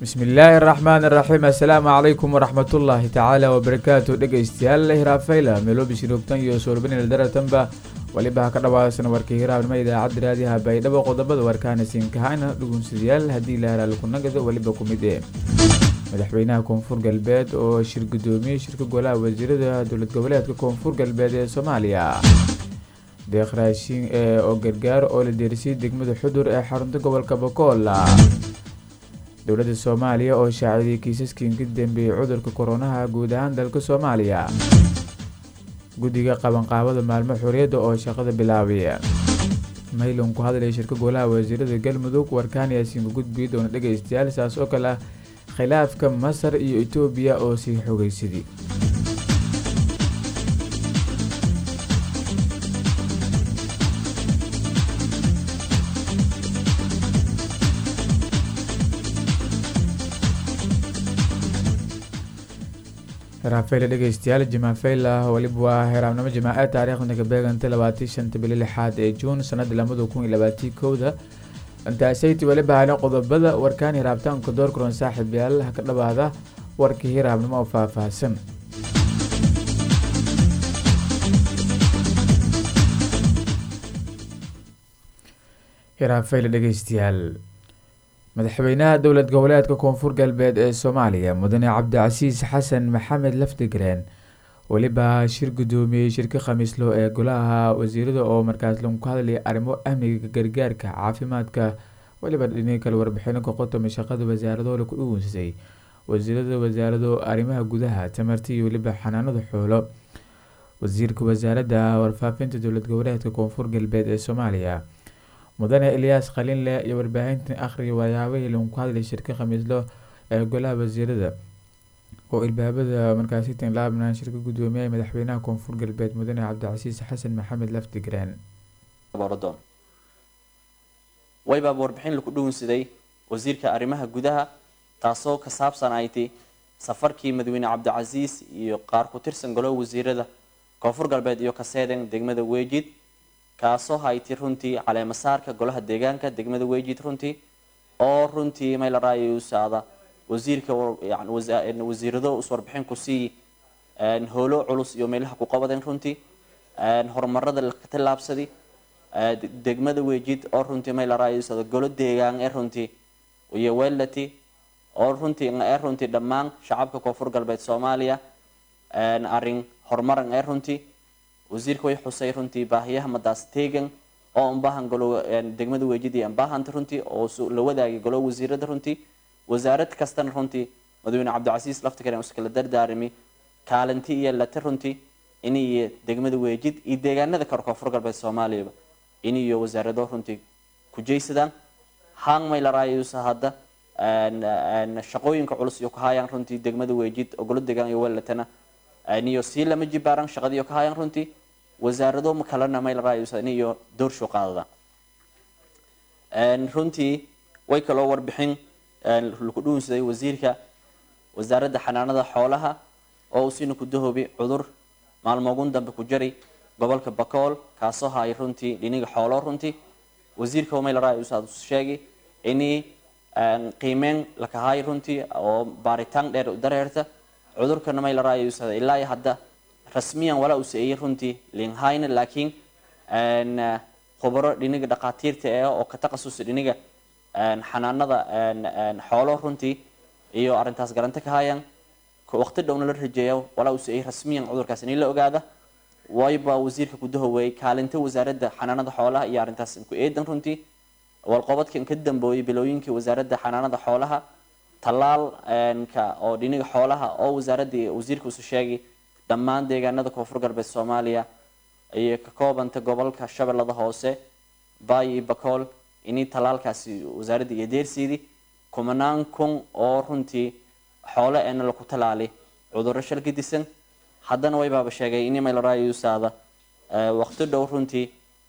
bismillaahi araxmaan iraxiim assalaamu calaykum waraxmatullaahi tacaala wabarakaatu dhegeystayaal hiraafayla meloobishi rogtan iyo soorbanil daratanba weliba ha ka dhawaasana warka hiraabnimo idaacadda raadiyaha baydhabo qodobada warkaana siinkahayna dhugunsidayaal haddii la halaal kunagada weliba ku mid ee madaxweynaha koonfur galbeed oo shir gudoomiyey shirka golaha wasiirada dowlad goboleedka koonfur galbeed ee soomaaliya deeq raashin oo gargaar oo la deerisiyay degmada xudur ee xarunta gobolka bokool dowladda soomaaliya oo shaacidiyay kiisaskii ka dambeeyey cudurka koronaha guud ahaan dalka soomaaliya guddiga qabanqaabada maalmo xorriyadda oo shaqada bilaabay maylan ku hadlaya shirka golaha wasiirada galmudug warkaan yaasiinka gudbiya doona dhegaystayaal saas oo kale ah khilaafka masar iyo etoobiya oo sii xogaysadii heraafayla dhegeystayaal jimafayla weliba waa heraabnimo jimaace taariikhda ka beeganta labaatii shanta bili lixaad ee juun sanada lamada kun iyo labaatii kowda intaasayt weliba hale qodobada warkaan hiraabtaanka door kulan saaxiib yaal ha ka dhawaada warkii hiraabnimo oo faahfaahsan hiraafayla dhegeystayaal madaxweynaha dowlad goboleedka koonfur galbeed ee soomaaliya mudane cabdicasiis xasan maxamed lafdigreen weliba shir gudoomiyey shirka khamiislo ee golaha wasiirada oo markaas lagu hadlayay arrimo amniga gargaarka caafimaadka weliba dhini kale warbixino ka qotoma shaqada wasaaradoole ku dhugunsisay wasiirada wasaarado arrimaha gudaha tamarta iyo weliba xanaanada xoolo wasiirka wasaaradda warfaafinta dowlad goboleedka koonfur galbeed ee soomaaliya mudane ilyaas khaliinle iyo warbaahinta akhriga wayaabahii lagu hadlay shirka khamiislo ee golaha wasiirada oo ilbaabada markaasi tinlaabnaan shirka gudoomiyaha madaxweynaha koonfur galbeed mudane cabdicasiis xasan maxamed laftigreen waybaaba warbixin laku dhugunsaday wasiirka arrimaha gudaha taasoo ka saabsan ay ti safarkii madaxweyne cabdicasiis iyo qaar ku tirsan golaha wasiirada koonfur galbeed iyo kaseeden degmada weejid kaasoo hayti runtii caleemasaarka golaha deegaanka degmada weejid runtii oo runtii maylarayusaada wasiirka wasiirado iswarbixin kusii howlo culus iyo meelaha ku qabadeen runtii horumarada la tilaabsadi degmada weejid oo runtii maylarayusaada golo deegaan ee runtii iyo welati oo runtii ee runtii dhammaan shacabka koonfur galbeed soomaaliya arin horumaran ee runtii wasiirka way xusay runtii baahiyaha madaas teegan oo unbahan golo degmada weejidii ambahanta runtii oo la wadaagay golo wasiirada runtii wasaarad kastana runtii madaxweyne cabdicasiis laftikaren iskala dardaarami kaalinti iyo lati runtii iniyo degmada weejid iyo deegaanada kale koonfur galbeed soomaaliyaba iniyo wasaarado runtii kujaysadaan hang maylarayusa hadda shaqooyinka culus iyo kahayaan runtii degmada weejid oo golo deegaan iyo welatana niyo sii lama jibaaran shaqadiiyo ka hayaan runtii wasaarado kalena maylarayusaniyo doorsho qaadada runtii way kaloo warbixin laku dhuunsaday wasiirka wasaaradda xanaanada xoolaha oo uu siina ku dahoobi cudur maalmoogun dambe ku jari gobolka bakool kaasoo hay runtii dhiniga xoolo runtii wasiirka maylarayusa sheegay inii qiimeyn lakahay runtii oo baaritaan dheer dareerta cudurkana maylarayusa ilaa hadda rasmiyan walaa uu saeeyey runtii linhayna laakiin khubaro dhiniga dhaqaatiirta eh oo ka taqasusa dhiniga xanaanada xoolo runtii iyo arintaas garanta ka hayaan waqti dhowna la rajeeya walaa uu saeeyey rasmiyan cudurkaas in la ogaada wayba wasiirka gudahoweey kaalinta wasaaradda xanaanada xoolaha iyo arintaas ku eedan runtii walqobadkan ka dambeeyey bilooyinkii wasaaradda xanaanada xoolaha talaalka oo dhiniga xoolaha oo wasaaradii wasiirka usu sheegay dhammaan deegaanada koonfur galbeed soomaaliya ayay ka koobanta gobolka shabeellada hoose baay iyo bakool inii talaalkaasi wasaaradda iyo deersiidii kumanaan kun oo runtii xoolo eena laku talaali cudurro shal ka disan haddana waybaaba sheegay ini maylarayusaada waqti dhow runtii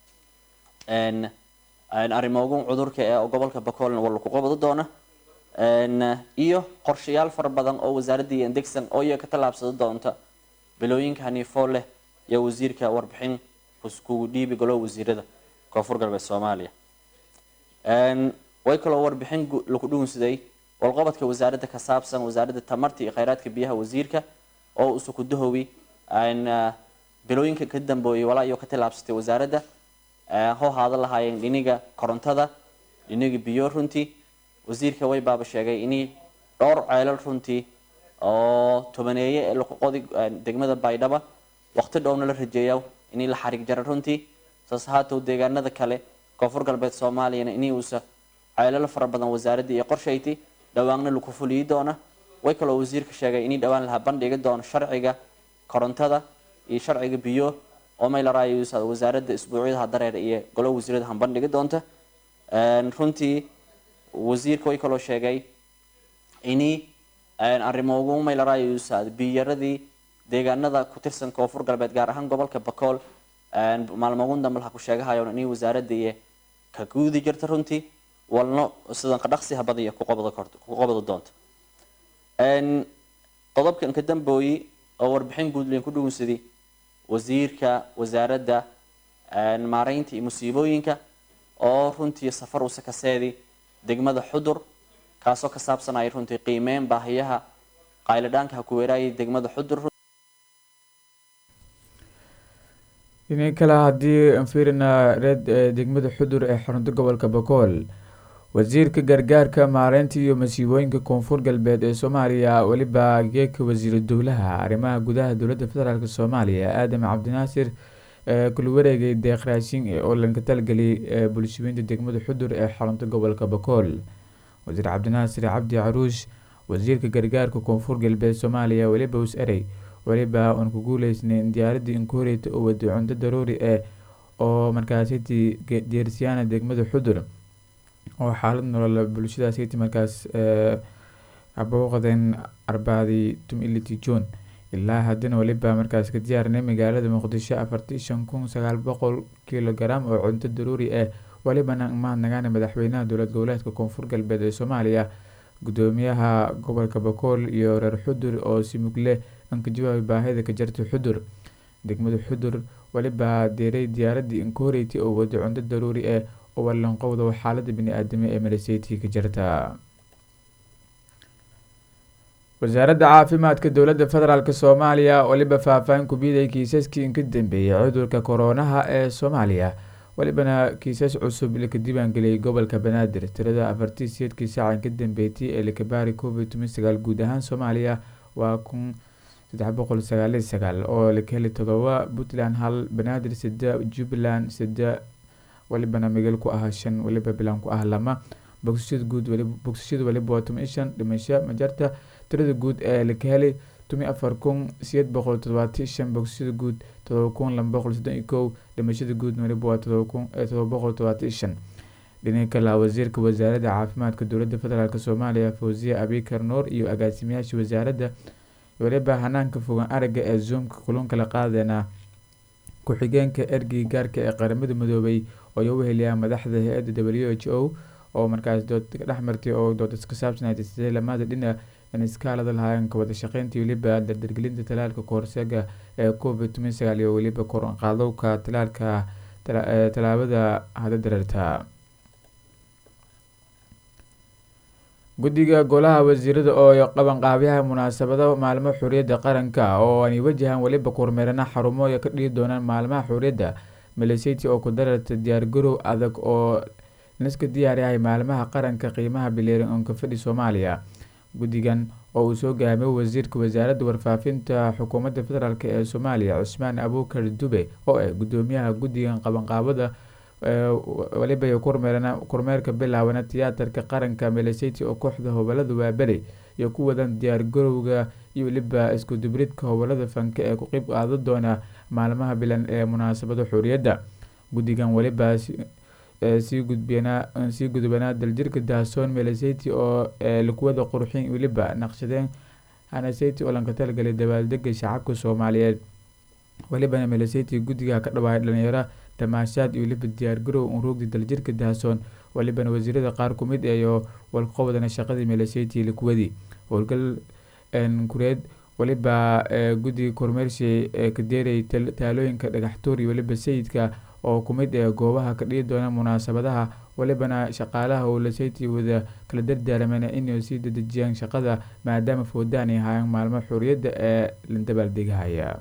arrimoogun cudurka ee gobolka bakoolna waa laku qabado doona iyo qorshayaal fara badan oo wasaaradii degsan oo iyaga ka tallaabsado doonta bilooyinka haniifoo leh iyo wasiirka warbixin kugu dhiibi golo wasiirada koonfur galbeed soomaaliya way kaloo warbixin laku dhuunsaday walqobodka wasaaradda ka saabsan wasaaradda tamarta iyo kheyraadka biyaha wasiirka oo usu ku dahowi bilooyinka ka dambeeyay walaa iyo ka tilaabsatay wasaaradda hoo haada lahaayeen dhiniga korontada dhiniga biyo runtii wasiirka way baaba sheegay inay dhowr ceelal runtii oo tobaneeye ee laqoqodi degmada baydhaba waqti dhowna la rajeeya inay la xariig jara runtii saas haatow deegaanada kale koonfur galbeed soomaaliyana inay uusa ceelal fara badan wasaaradda iyo qorshayti dhawaanna laku fuliyi doona way kaloo wasiirka sheegay inay dhowaan laha bandhigi doono sharciga korontada iyo sharciga biyo oo maylaraayo wasaaradda isbuucyadaha dareer iyo golo wasiirada han bandhigi doonta runtii wasiirka way kaloo sheegay inay arrimoogu maylaraayo biyaradii deegaanada ku tirsan koonfur galbeed gaar ahaan gobolka bakool maalmogun dambe laha ku sheegahayo inay wasaaradda iyo ka guudi jirta runtii walno sidan qadhaqsiha badaya ku qobada doonta qodobkan ka dambooyi oo warbixin guudlen ku dhugunsaday wasiirka wasaaradda maareynta iyo musiibooyinka oo runtii safar usa kaseedi degmada xudur kaasoo ka saabsanaya runtii qiimeyn baahiyaha qayladhaanka ha ku weeraayay degmada xudur dhinaca kale haddii aan fiirina reed degmada xudur ee xarunta gobolka bakool wasiirka gargaarka maareynta iyo masiibooyinka koonfur galbeed ee soomaaliya weliba geeka wasiiru dowlaha arrimaha gudaha dowladda federaalk soomaaliya aadam cabdinaasir kula wareegay deeq raashin oo lanka talgeliyay bulshooyinta degmada xudur ee xarunta gobolka bakool wasiir cabdinaasir cabdi caruush wasiirka gargaarka koonfur galbeed soomaaliya weliba us erey weliba uan ku guuleysnayn diyaaradii inkuhoreyta oo waday cunto daruuri ah oo markaasiti deersiyaana degmada xudur oo xaalad nolol bulshadaasiti markaas abooqdeen arbaadii tumiliti john ilaa haddana weliba markaas ka diyaarnay magaalada muqdisho afartii shan kun sagaal boqol kilogaram oo cunto daruuri ah welibana mahadnagaana madaxweynaha dowlad goboleedka koonfur galbeed ee soomaaliya gudoomiyaha gobolka bakool iyo reer xudur oo si mugle an ka jawaabay baahida ka jarta xudur degmada xudur weliba deeray diyaaradii inkoreyti oo waday cunto daruuri ah oo walanqowda xaalada bini-aadamo ee malaseyti ka jarta wasaaradda caafimaadka dowladda federaalk soomaaliya weliba faahfaahin ku biiday kiisaskii inka dambeeyay cudurka koronaha ee soomaaliya welibana kiisas cusub laka diiwaangeliyay gobolka banaadir tirada afartii siyeedkii saaca inka dambeeytay ee lakabaari covid toban sagaal guud ahaan soomaaliya waa kun saddex boqol sagaaliyo sagaal oo laka heli todoba puntland hal banaadir sida jubbaland sida welibana migel ku ah shan weliba bilan ku ah lama bogsashada guud bogsashada weliba waa toban iyo shan dhimasho majarta tirada guud ee laka helay tumi afar kun sideed boqol todobaati shan bogsashada guud todoba kun laba boqol soddon iyo kow dhimashada guud weliba waa todoba kun todoba boqol todobaati iyo shan dhinaca kale wasiirka wasaaradda caafimaadka dowladda federaalk soomaaliya fawziya abikar nuur iyo agaasimayaasha wasaaradda weliba hanaanka fogaan aragga ee zoomka kulunka la qaadeena ku-xigeenka ergey gaarka ee qaramada midoobay oo u weheliyaa madaxda hay-adda w h o oo markaas dood ka dhex martay oo doodas ka saabsanayd sidee lamada dhinac in iskaalada lahaayeen ka wada shaqeynta weliba dardargelinta talaalka kahorseega ee covid toban sagaal iyo weliba koranqaadowka talaalka tallaabada hada dareerta guddiga golaha wasiirada oo qabanqaabyaha munaasabada maalmo xuriyadda qaranka oo ay wajahaan weliba kormeerana xarumo ka dhigi doonaan maalmaha xuriyadda maleseti oo ku dareerta diyaargarow adag oo liska diyaaryahay maalmaha qaranka qiimaha bileeran onka fadhi soomaaliya guddigan oo uu soo gaamay wasiirka wasaaradda warfaafinta xukuumadda federaalk ee soomaaliya cusmaan abuukar dube oo ah gudoomiyaha guddigan qabanqaabada weliba kormeerka bilaabana tiyaatarka qaranka meleseti oo kooxda hobolada waaberi iyo ku wadan diyaargarowga iyo weliba iskudubridka hobolada fanka ee ku qeyb qaada doona maalmaha bilan ee munaasabada xuriyadda guddigan weliba sii gudbsii gudbanaa daljirka daasoon meleseti oo lakuwada qurxin weliba naqshadeen hanaseti oo lanka talgalay dabaaldega shacabka soomaaliyeed welibana meleseti guddiga ka dhawaayay dhalinyaro tamaashaad iyo weliba diyaargarow unruugda daljirka daasoon welibana wasiirada qaar kumid iyo walqobodana shaqadii meleseti lakuwadi howlgal kureed weliba guddiga kormeershi ee ka deerayay taalooyinka dhagaxtuur iyo weliba sayidka oo ku mid ee goobaha ka dhigi doona munaasabadaha walibana shaqaalaha owlaseyti wada kala dardaarameen inay sii dadejiyaan shaqada maadaama foodaan ay hayaan maalmo xorriyadda ee la dabaaldegahaya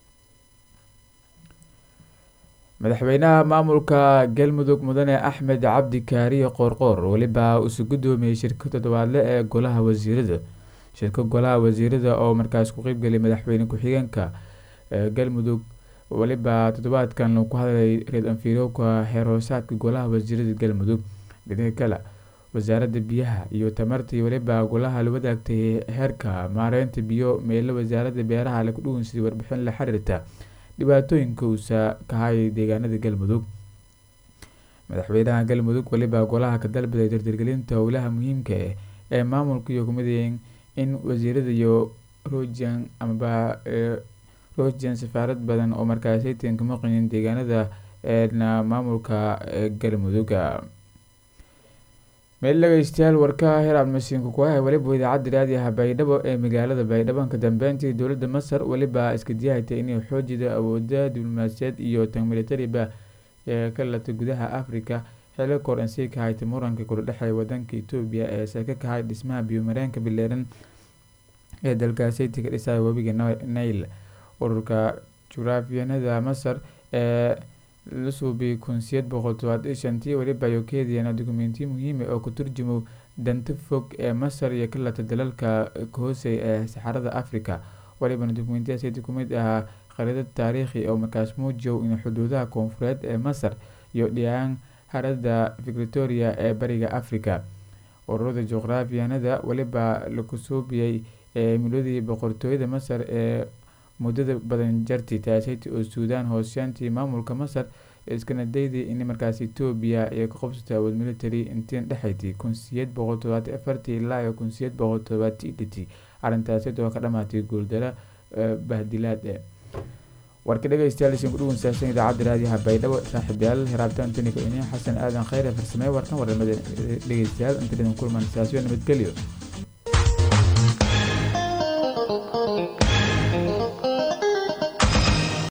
madaxweynaha maamulka galmudug mudane axmed cabdi kaariye qoorqoor weliba usu guddoomiyey shirka toddobaadle ee golaha wasiirada shirka golaha wasiirada oo markaas ku qeybgeliyay madaxweyne ku-xigeenka galmudug weliba toddobaadkan ku hadlay reed anfiirowka xeer hoosaadka golaha wasiirada galmudug dhinaca kale wasaaradda biyaha iyo tamarta iyo weliba golaha la wadaagtay heerka maareynta biyo meelo wasaaradda beeraha la ku dhugunsiday warbixin la xiriirta dhibaatooyinka uusa ka hayay deegaanada galmudug madaxweynaha galmudug weliba golaha ka dalbaday dardargelinta howlaha muhiimka ah ee maamulka iyo kumidayeen in wasiirada iyo rojan amaba rojan safaarad badan oo markaasaytan ka maqayin deegaanada eena maamulka galmuduga meel dhegeystayaal warka heraab masiinka kuaha weliba idaacadda raadiyaha baydhabo ee magaalada baydhabo ka dambeyntii dowladda masar weliba iska diyahaytay inay xoojida awooda diblomaasiyaed iyo tan militariba ee ka latay gudaha africa xili kor ansii ka haytay muranka kula dhexeeya wadanka etoobiya ee seke ka hay dhismaha biyomareenka bileeran ee dalkaaseti ka dhisaya webiga nail ururka juraafiyanada masar ee la suubiyay kunsiyad boqol todobaad iyo shantii weliba ayo keediyana dokumentiyo muhiima oo ka turjumo danta fog ee masar iyo ka lata dalalka kahooseya ee saxarada africa walibana dokumentiyadaaseti ku mid ahaa khariidad taariikhi oo markaas muujiyow in xuduudaha koonfureed ee masar iyo dhiyaan harada victoria ee bariga africa ururada juqraafiyanada weliba laku suubiyey ee miladii boqortooyada masar ee muddada badan jarti taaseti oo suudaan hoosyaantii maamulka masar iskana dayday in markaas etoobiya ay ka qabsatay awood military intiin dhexayti kunsiyad boqol todobaati afartii ilaa iyo kunsiyad boqol todobaati dhiti arrintaasi oo ka dhamaatay guuldaro bahdilaad e warka dhegeystayaal isin ku dhugunsaashan idaacadda raadiyaha baydhabo saaxiibayaal hiraabtaan tunika ini xasan aadan khayre farsamee warkan waramada dhegeystayaal inta dhidan kulman saasyo nabadgelyo